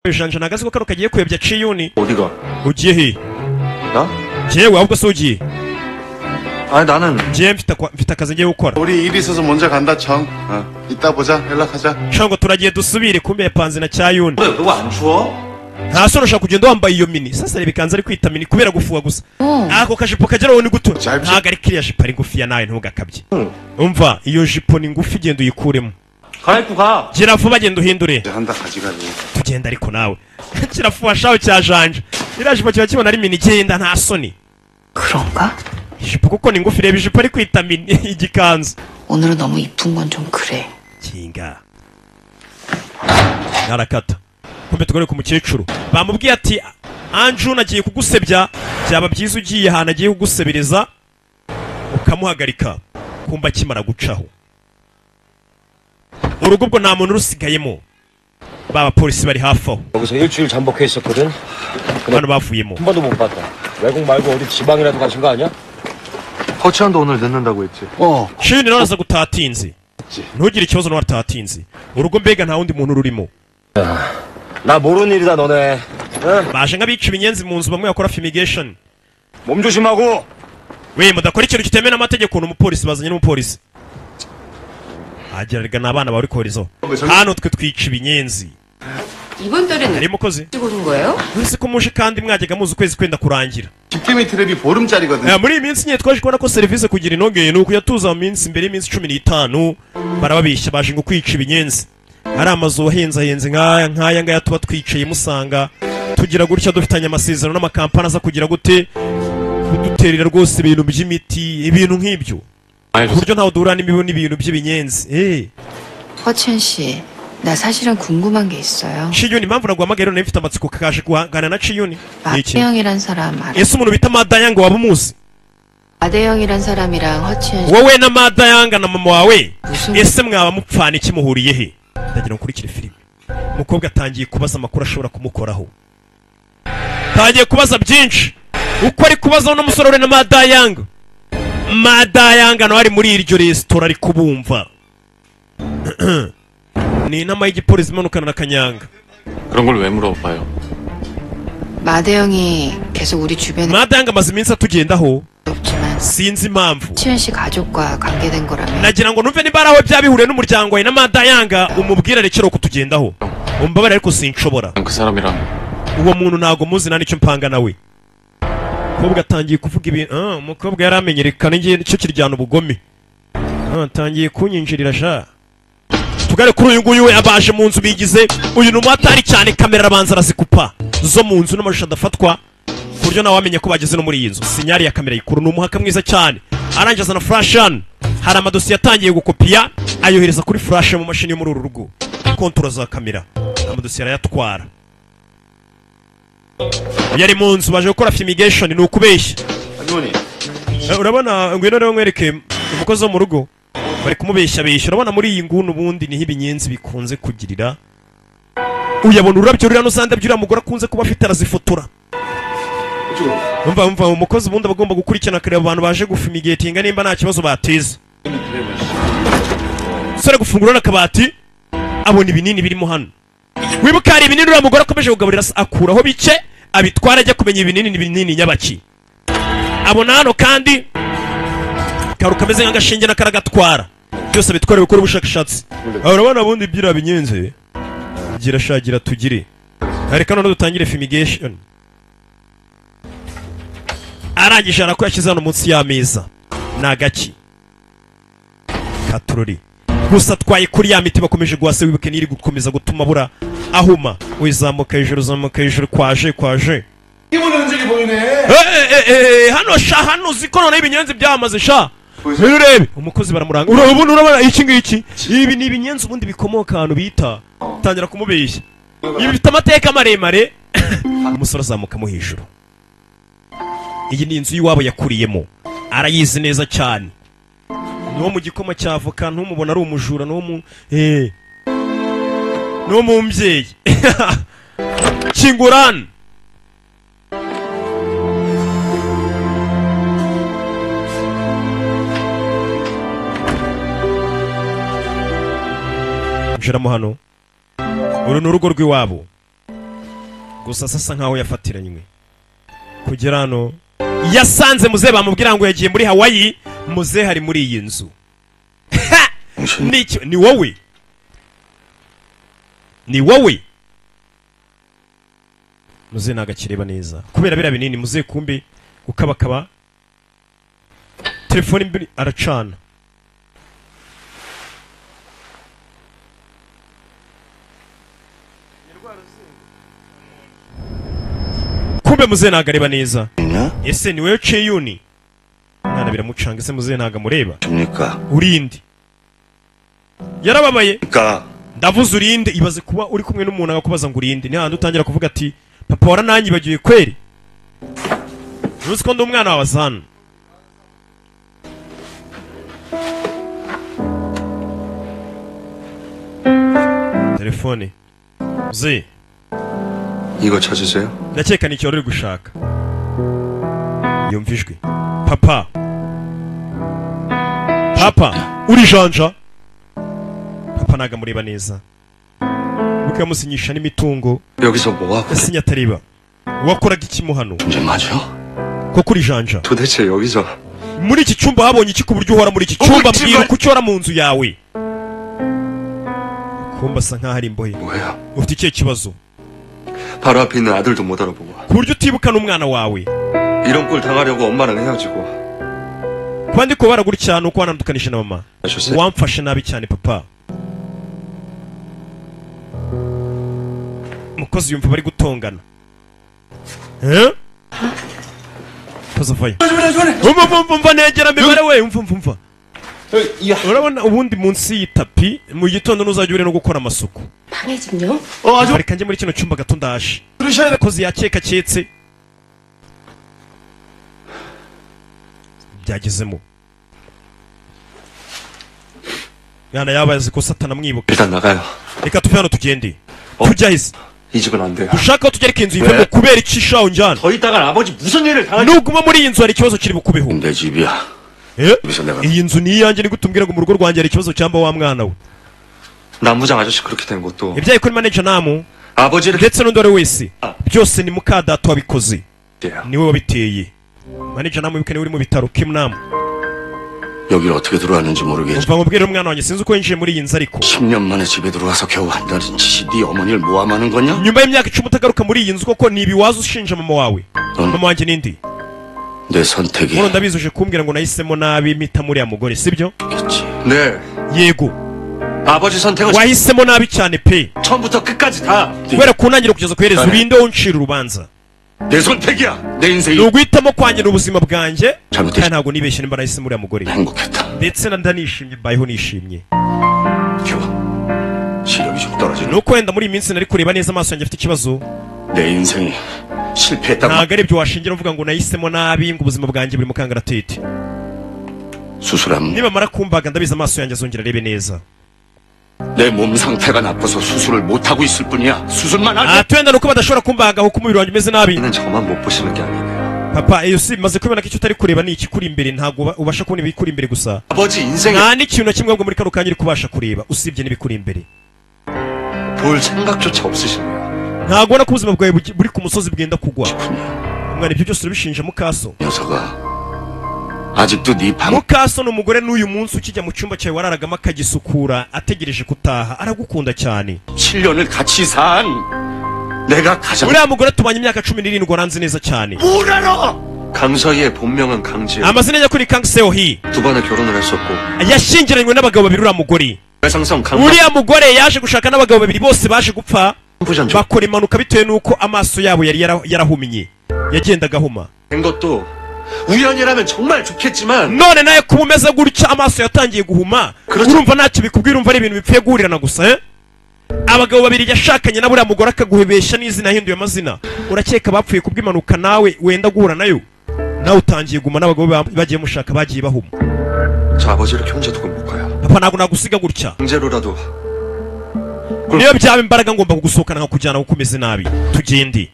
kwijanjana agatsiko kano kagiye kuyobya ciyuni 어디가? ugiye he 나? njyewe ahubwo si ugiye 아니 나는 njyewe mfite akwa- mfite akazi ngiye gukora 우리 일 있어서 먼저 간다 청 어. 이따 보자 연락하자 nshaka ngo turagiye dusubire ku mbepanzi na cyayuni 그래 그거 안 추워? ntasore ushaka kugenda wambaye iyo mini sasa reba ikanzu ari kwita mini kubera gufuha gusa ako kajipo kagera wowe ni guto Cyabye. ntabwo ari kiriya jipo ari ngufiya nawe ntugakabye umva iyo jipo ni ngufi genda uyikuremo 갈아입고 가 gira vuba genda uhindure 이제 한다 가지가지 tugenda ariko nawe kirafuha shawe cya janje iriya jipo kiba kibona ari mini genda nta soni 그런가? ijipo kuko ni ngufi reba ijipo ari kwita mini igikanzu 오늘은 너무 이쁜 건 좀 그래. kinga narakata kumbe tugaruke ku mukecuru bamubwiye ati anju nagiye kugusebya byaba byiza ugiye ahantu agiye kugusebireza ukamuhagarika kumba akimara gucaho urugo ubwo nta muntu urusigayemo ba bapolisi bari hafi aho 여기서 일주일 잠복해 있었거든. hano bavuyemo 한 번도 못 봤다. 외국 말고 어디 지방이라도 가신 거 아니야? 허치한도 오늘 늦는다고 했지 어 shini rero aza gutaha atinze ntugire ikibazo n'uwo ataha atinze urugo mbega nta wundi muntu rurimo 나 모르는 일이다 너네. baje nk'abica ibinyenzi mu nzu bamwe bakora fumigation 몸 조심하고. we mudakora ikintu kitemewe n'amategeko ni umupolisi bazanye n'umupolisi agererega ni abana bari koherezaho hano twe twica ibinyenzi 이번 달에는 hari umukozi 찍오는 거예요? uretse ko muje kandi mwajyaga muzi ukwezi kwenda kurangira 집게미 트랩이 보름짜리거든 Eh, muri iyi minsi nyine twaje kubona ko serivisi kugira inogeye ni ukuyatuza mu minsi mbere y'iminsi cumi n'itanu barababeshya baje ngo kwica ibinyenzi hari amazu wahenzahenze nk'aya nk'aya ngaya tuba twicaye musanga tugira gutya dufitanye amasezerano n'amakampani aza kugira gute kuduterera rwose ibintu by'imiti ibintu nk'ibyo ku buryo ntawe duhura n'imibu n'ibintu by'ibinyenzi eh 허첸 씨, 나 사실은 궁금한 게 있어요. ciyuni impamvu naguhamagaye rero nari mfite amatsiko kaje guhangana na ciyuni ni iki 마대영이란 사람 알아? ese umuntu bita madayanga waba umuzi 마대영이란 사람이랑 허첸 씨 wowe na madayanga na mama wawe Gusa- ese mwaba mupfana iki muhuriye he ndagira ngo ukurikire filime umukobwa atangiye kubaza amakuru ashobora kumukoraho atangiye kubaza byinshi uko ari kubazaho n'umusore we na madayanga madayanga nawe ari muri iryo resitora ari kubumva ni inama y'igipolisi imanukana na kanyanga 그런 걸 왜 물어봐요? 마대영이 계속 우리 주변에 madayanga amaze iminsi atugendaho 없지만 sinzi impamvu 허첸 씨 가족과 관계된 거라면 nagira ngo numve niba ari aho byaba bihuriye n'umuryango wawe na madayanga umubwire rekera kutugendaho umbabarire ariko sinshobora 그 사람이랑 uwo muntu ntago muzi nta n'icyo mpanga nawe umukobwa atangiye kuvuga ibintu ah, umukobwa yari amenyerekana ngiye nicyo kiryana ubugome Ah, atangiye kunyinjirira sha tugare kuri uyu nguyu we abaje mu nzu bigize uyu ni umuhatari cyane kamera arabanza arazikupa zo mu nzu n'amashusho adafatwa ku buryo nawe wamenya ko bageze no muri iyi nzu sinyari ya kamera yikuru ni umuhaka mwiza cyane arangiza azana furashi hano hari amadosiye atangiye gukopiya ayohereza kuri furashi mu mashini yo muri uru rugo kontoro za kamera amadosiye arayatwara yari mu nzu baje gukora fumigation ni ukubeshya 아주머니 Eh, urabona ngwino rero nkwereke umukozi wo mu rugo bari kumubeshya besha urabona muri iyi nguni ubundi niho ibinyenzi bikunze kugirira uyabona ururabyo ruriya n'uzanda by'uriya mugore akunze kuba afite arazifotora umva umva umukozi ubundi aba agomba gukurikirana akareba abantu baje gufumigatinga nimba nta kibazo bateza umusore gufungura urabona akabati abona ibinini birimo hano wibuka hari ibinini uriya mugore akomeje kugaburira se akuraho bice abitwara ajya kumenya ibinini ni binini nyabaki abona hano kandi karu kameze nk'agashinge n'akaragatwara byose bitwarewe gukora ubushakashatsi Aha, urabona bundi byira binyenze girashagira tugire reka none dutangire fumigation arangije arako yashyize hano munsi y'ameza ni agaki katurori gusa twaye kuri ya miti bakomeje guhase wibuke n'iri gukomeza gutuma bura ahuma wizamuka hejuru uzamuka hejuru kwaje kwaje Eh, eh, eh, eh, hano sha hano uzi ko noneho ibinyenzi byamaze sha Rero urebe umukozi baramuranga Ura- ubundi urabona iki ngiki ibi ni ibinyenzi ubundi bikomoka ahantu bita tangira kumubeshya ibi bifite amateka maremare umusore azamukamo hejuru iyi ni inzu y'iwabo yakuriyemo arayizi neza cyane n'uwo mu gikoma cya avoka ntumubona ari umujura n'uwo mu eh n'uwo mu mbyeyi kingurani njiramo hano uru ni urugo rw'iwabo gusa sasa nkaho yafatiranywe kugera hano yasanze muze bamubwira ngo yagiye muri hawaii muze hari muri iyi nzu Ha! ni icyo- ni wowe ni wowe muze nagakireba neza kubera biriya binini muze kumbi gukabakaba telefone mbiri aracana kumbe muze nagareba neza ese ni wowe ceyuni mwana biramucanga ese muze ntago amureba 됩니까? urinde yarababaye 그러니까 ndavuze urinde ibaze kuba uri kumwe n'umuntu agakubaza ngo urinde ni hahandi utangira kuvuga ati papa warananyibagiwe kweri ntuzi ko ndi umwana wawe azana telefone zi 이거 찾으세요? ndakeka ni icyo wari uri gushaka yumva ijwi papa papa uri janja papa ntago amureba neza kuko yamusinyisha n'imitungo 여기서 뭐하고 yasinya atariba wakoraga ikimu hano 이제 맞아? koko uri janja 도대체 여기서 muri iki cyumba habonye iki ku buryo uhora muri iki cyumba mbwira kuki uhora mu nzu yawe kumba asa nkaho ari imbohe 뭐예요? ufite ikihe kibazo 바로 앞에 있는 아들도 못 알아보고 ku buryo utibukana umwana wawe 이런 꼴 당하려고 엄마랑 헤어지고 kuba ndi kubara gutya ni uko wanandukanije na mama 아셨어요? wamfashe nabi cyane papa umukozi yumva bari gutongana Eh? poza vayo umva umva umva negera mibare we umva umva umva urabona ubundi munsi y'itapi mu gitondo ntuzajya urera no gukora amasuku 방해 좀요. reka njye muri kino cyumba gato ndaje umukozi yakeka cyetse byagezemo mwana yabazi ko satana amwibuka 일단 나가요 reka tuve hano tugende tujya hise 이 집은 안 돼요 ushaka aho tujya ariko iyi nzu yivemo kubera iki shaho njyana 더 있다간 아버지 무슨 일을 당할 nuguma muri iyi nzu hari ikibazo kiri bukubeho 내 집이야 Eh? 여기서 내가- iyi nzu ni iyanjye nigute umbwira ngo mu rugo rwanjye hari ikibazo cyamba wa mwana we 남부장 아저씨 그렇게 된 것도 ibyaye kuri manager namu 아버지를 ndetse n'undi uwo ari we wese Ah. byose ni muka data wabikoze 했대요 niwe wabiteye manager namwe bikane uri mu bitaro kim namu 여길 어떻게 들어왔는지 모르겠지 umva mubwire umwana wanj에 sinzi uko yinjiye muri iyi nzu ariko 10년 만에 집에 들어와서 겨우 한다는 짓이 네 어머니를 모함하는 거냐? nyuma y'imyaka icumi utagaruka muri iyi nzu koko ntibiwaza ushinja mama wawe 넌 mama 내 wanjye nindi 선택이 muno ndabizi uje kumbwira ngo nahisemo nabi mpita muriya mugore sibyo 겠지 네 yego 아버지 선택은 wahisemo nabi cyane pe 처음부터 끝까지 다 내 kubera ku ntangiriro kugeza ku iherezo urinde uncira urubanza 선택이야 내 인생이 ni uguhitamo kwanjye ni ubuzima bwanjye 잘못됐- kandi ntabwo nibeshye nimba nahisemo uriya mugore 행복했다 ndetse na ndanishimye mbayeho nishimye 겨 시력이 좀 ni 떨어지는 uko wenda muri iyi minsi nari kureba neza amaso yanjye afite ikibazo 내 인생이 실패했다고 ntabwo ari ibyo washingira uvuga ngo nahisemo nabi ngo ubuzima bwanjye buri mu kangaratete 수술함 nibamara kumbaga ndabizi amaso yanjye azongera arebe neza 내 몸 상태가 나빠서 수술을 못하고 있을 뿐이야 수술만 하면 atwenda nuko badashobora kumbagaho uko umubiri wanjye umeze nabi 이는 저만 못 보시는 게 아니네요 papa iyo si bimaze kubibona ko icyo utari kureba ni ikikuri imbere ntabwo uba- ubasha kubona ibikuri imbere gusa 아버지 인생에 nta n'ikintu na kimwe ahubwo muri kano kanya uri kubasha kureba usibye n'ibikuri imbere 볼 생각조차 없으시네요 ntabwo ubona ko ubuzima bwawe bugi- buri ku musozi bwenda kugwa 군요 umwana ibyo byose urabishinja mukaso 녀석아 아직도 네방 mukaso ni umugore n'uyu munsi ukijya mu cyumba cyawe wararagamo akagisukura ategereje gutaha aragukunda cyane 7년을 같이 산 내가 가장 uriya mugore tubanye imyaka cumi n'irindwi waranze neza cyane 뭘 알아 강서희의 본명은 강지혜 amazina nyakuri ni kangiseohi 두 번을 결혼을 했었고 yashyingiranywe n'abagabo babiri uriya mugore 외상성 강남 uriya mugore yaje gushaka n'abagabo babiri bose baje gupfa 부전된 bakora impanuka bitewe n'uko amaso yabo yari yara- yarahumye yagendaga ahuma 것도 우연이라면 정말 좋겠지만 none nawe kuba umeze gutya amaso yatangiye guhuma 그렇죠. urumva ntacyo bikubwira urumva ari ibintu bipfuye guhurirana gusa eh? abagabo babiri yashakanye na buriya mugore akaguhebesha n'izina ahinduye amazina urakeka bapfuye kubw'impanuka nawe wenda guhura nayo nawe utangiye guma n'abagabo ba- bagiye mushaka bagiye bahuma 저 아버지를 이렇게 혼자 두고 못 가요 papa ntabwo nagusiga gutya 강제로라도 niyo byaba imbaraga ngomba kugusohokana nkakujyana kuko umeze nabi tugende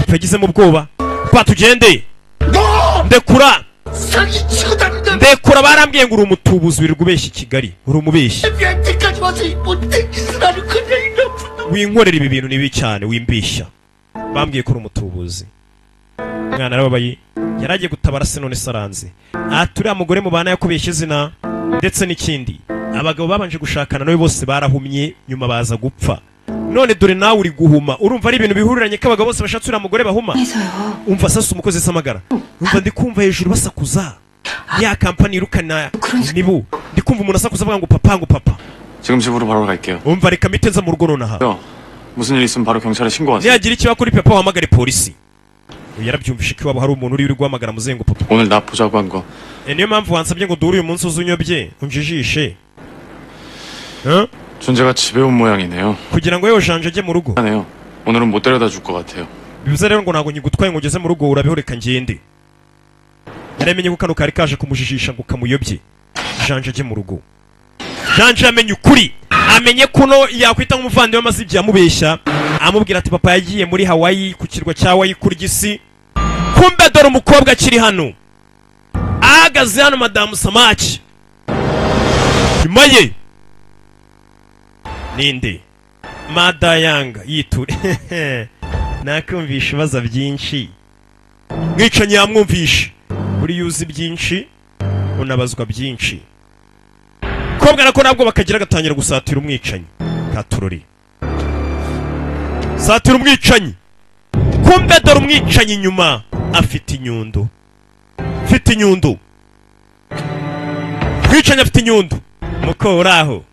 twagizemo ubwoba pa tugende ndekura 사기치고 다니는데 ndekura barambwiye ngo uri umutubuzi wirirwa ubeshya i kigali uri umubeshyi 내한테까지 와서 이못된 짓을 하는 그녀 이놈 winkorera ibi bintu ni bibi cyane wimbishya bambwiye ko uri umutubuzi mwana arababaye yari agiye gutabara se none se aranze ati uriya mugore mubana yakubeshye izina ndetse n'ikindi abagabo babanje gushakana nawe bose barahumye nyuma baza gupfa none dore nawe uri guhuma urumva ari ibintu bihuriranye ko abagabo bose bashatse uriya mugore bahuma 해서요. umva sasa umukozi samagara umva ndi kumva hejuru basakuza ya kampani irukana nibu ndi kumva umuntu asakuza avuga ngo papa ngo papa 지금 집으로 바로 갈게요. umva reka mite nza mu rugo nonaha 형, 무슨 일 있으면 바로 경찰에 신고하세요. niyagira ikiba kuri papa wahamagare polisi Uyu yarabyumvishe ko iwabo hari umuntu uri uri guhamagara muzengo papa 오늘 나 보자고 한 거. E, niyo mpamvu wansabye ngo duhure uyu munsi uzunyobye unjijishe Huh? 준재가 집에 온 모양이네요. kugira ngo yewe janje ajye mu rugo 하네요. 오늘은 못 데려다 줄 것 같아요. bivuze rero ngo ntabwo nkigutwaye ngo ugeze mu rugo urabihoreka ngende yaramenye ko kano kari kaje kumujijisha ngo kamuyobye janje ajye mu rugo janje yamenye ukuri amenye ko uno yakwita nk'umuvandimwe amaze igihe amubeshya amubwira ati papa yagiye muri hawaii ku kirwa cya hawaii kurya isi kumbe dore umukobwa akiri hano ahagaze hano madamu samaki nyuma ye ninde madayanga yiture nakumvisha ibibazo byinshi mwicanyi yamwumvisha buriya uzi byinshi unabazwa byinshi kobwa nako nabwo bakagira gatangira gusatira umwicanyi katurori satira umwicanyi kumbe dore umwicanyi inyuma afite inyundo afite inyundo mwicanyi afite inyundo muko uri aho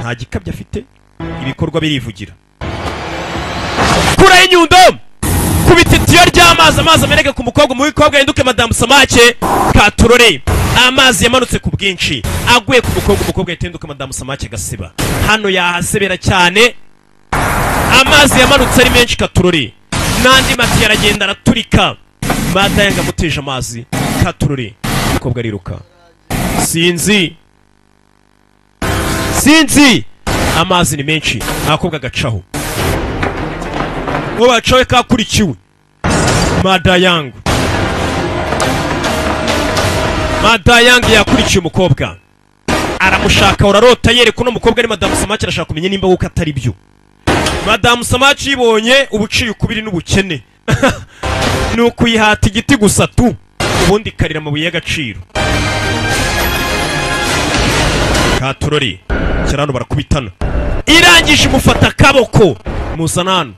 nta gikabyo afite ibikorwa birivugira kuraho inyundo ku bititiyo ry'amazi amazi ameneka ku mukobwa mu w'ikobwa yahinduke madamu samake katurore amazi yamanutse ku bwinshi aguye ku mukobwa umukobwa yahita ahinduka madamu samake gasiba hano yahasebera cyane amazi yamanutse ari menshi katurore n'andi mati aragenda araturika madayanga amuteje amazi katurore umukobwa ariruka sinzi sinzi amazi ni menshi akobwa agacaho uwo bacoye kakurikiwe madayangu madayangu yakurikiye umukobwa aramushaka urarota yereka uno mukobwa ari madamu samaki arashaka kumenya nimba kuko atari byo madamu samaki yibonye ubuciye ukubiri n'ubukene ni ukuyihata igiti gusa tu ubundi ikarira amabuye y'agaciro katurori kera hano barakubitana irangije imufata akaboko muzana hano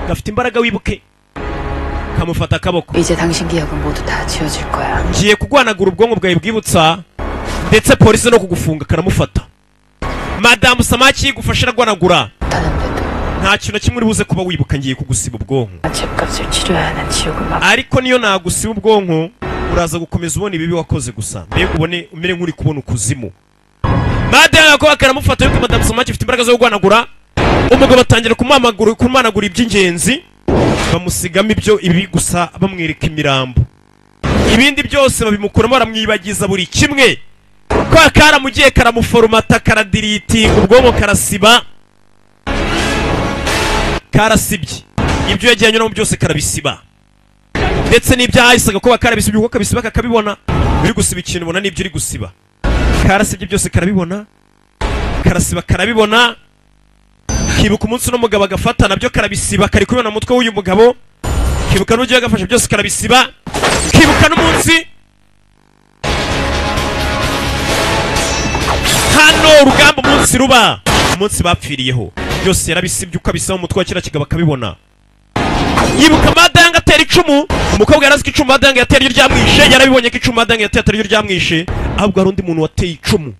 gafite imbaraga wibuke kamufata akaboko 이제 당신 기억은 모두 다 지워줄 거야. ngiye kugwanagura ubwonko bwawe bwibutsa ndetse polisi no kugufunga karamufata madamu samaki yigufasha aragwanagura 떠난데도 nta kintu na kimwe uri buze kuba wibuka ngiye kugusiba ubwonko 죄값을 치러야 하는 지옥을 막 ariko niyo nagusiba ubwonko uraza gukomeza ubona ibibi wakoze gusa mbega ubone umere nk'uri kubona ukuzimu madamu yakoba karamufata yuko madamu samaki ifite imbaraga zo kugwanagura umugabo atangira kumamagura kumanagura iby'ingenzi bamusigamo ibyo ibi gusa bamwereka imirambo ibindi byose babimukuramo baramwibagiza buri kimwe kwa karamugiye karamuforomata karadiritinga ubwonko karasiba karasibye ibyo yagiye anyuramo byose karabisiba ndetse n'ibyahahisaga kuba karabisibye kuko kabisiba kakabibona uri gusiba ikintu ubona n'ibyo uri gusiba karasibye byose karabibona karasiba karabibona kibuka umunsi uno mugabo agafata nabyo karabisiba kari kubibona mu mutwe w'uyu mugabo kibuka n'uburyo yagafashe byose karabisiba kibuka n'umunsi hano urugamba umunsi ruba umunsi bapfiriyeho byose yarabisibye uko abisiba mu mutwe wa kiriya kigabo akabibona yibuka madanga atera icumu umukobwa yarazi ko icumu madanga yatera iyo ryamwishe yarabibonye ko icumu madanga yatera atari iyo ryamwishe ahubwo hari undi muntu wateye icumu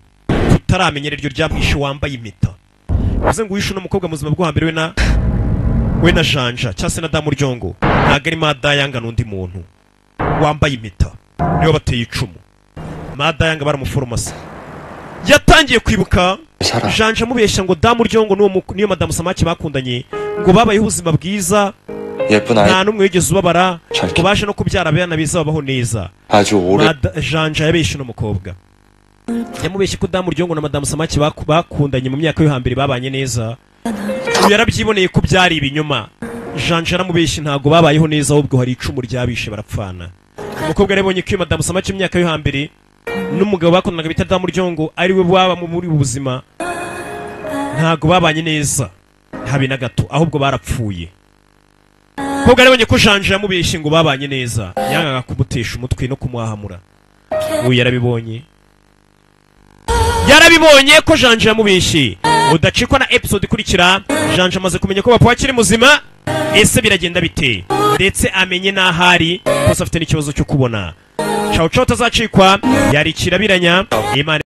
tutaramenyera iryo ryamwishe wambaye impeta bivuze ngo uwishe uno mukobwa mu buzima bwo hambere we na we na janja cyangwa se na damu ryongo ntabwo ari madayanga n'undi muntu wambaye impeta niwe bateye icumu madayanga baramuforomasi yatangiye kwibuka janja amubeshya ngo damu ryongo n'uwo mu- niyo madamu samaki bakundanye ngo babayeho ubuzima bwiza 예쁜 아이 nta n'umwe wigeze ubabara 잘 ngo baje no kubyara abana biza babaho neza 아주 오래 Mada- janja yabeshye uno mukobwa yamubeshye ko damu ryongo na madamu samaki baku- bakundanye mu myaka yo hambere babanye neza ubu yarabyiboneye ko byari ibinyoma janja aramubeshye ntabwo babayeho neza ahubwo hari icumu ryabishe barapfana umukobwa yarabonye ko iyo madamu samaki mu myaka yo hambere n'umugabo bakundanaga bita damu ryongo ari we baba mu- muri ubu buzima ntabwo babanye neza habe na gato ahubwo barapfuye umukobwa yarabonye ko janja yamubeshye ngo babanye neza yangaga kumutesha umutwe no kumwahamura ubu yarabibonye yarabibonye ko janja yamubeshye udacikwa na episode ikurikira janja amaze kumenya ko papa akiri muzima ese biragenda bite ndetse amenye n'aho ari gusa afite n'ikibazo cyo kubona cawu cawu tazacikwa yarikirabiranya imana